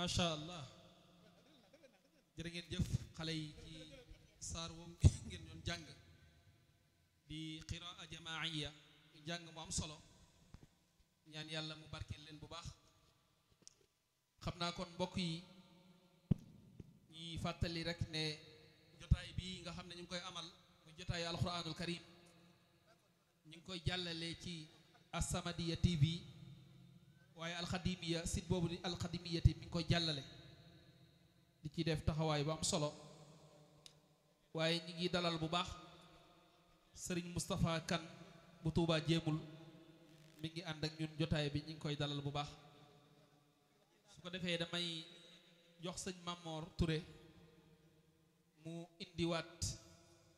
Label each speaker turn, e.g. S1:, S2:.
S1: macha allah jërë ngeen jëf xale yi ci saar woowu ngeen doon jàng di qiraa jamaaiya jàng mu am solo ñaan yàlla mu barkeel leen bu baax xam naa kon mbokk yi ñuy fàttali rek ne jotaay bii nga xam ne ñu ngi koy amal mu jotaayu alquranul karim ñu ngi koy jàllale ci As-Samadiyya TV waaye alxadimiya site boobu di alxadimiya te mi ngi koy jàllale di ci def taxawaay bu am solo waaye ñi ngi dalal bu baax sëriñ Moustapha Kane bu Tuubaa jéemul mi ngi ànd ak ñun jotaay bi ñi ngi koy dalal bu baax su ko defee damay jox sëñ Mamor Touré mu indiwaat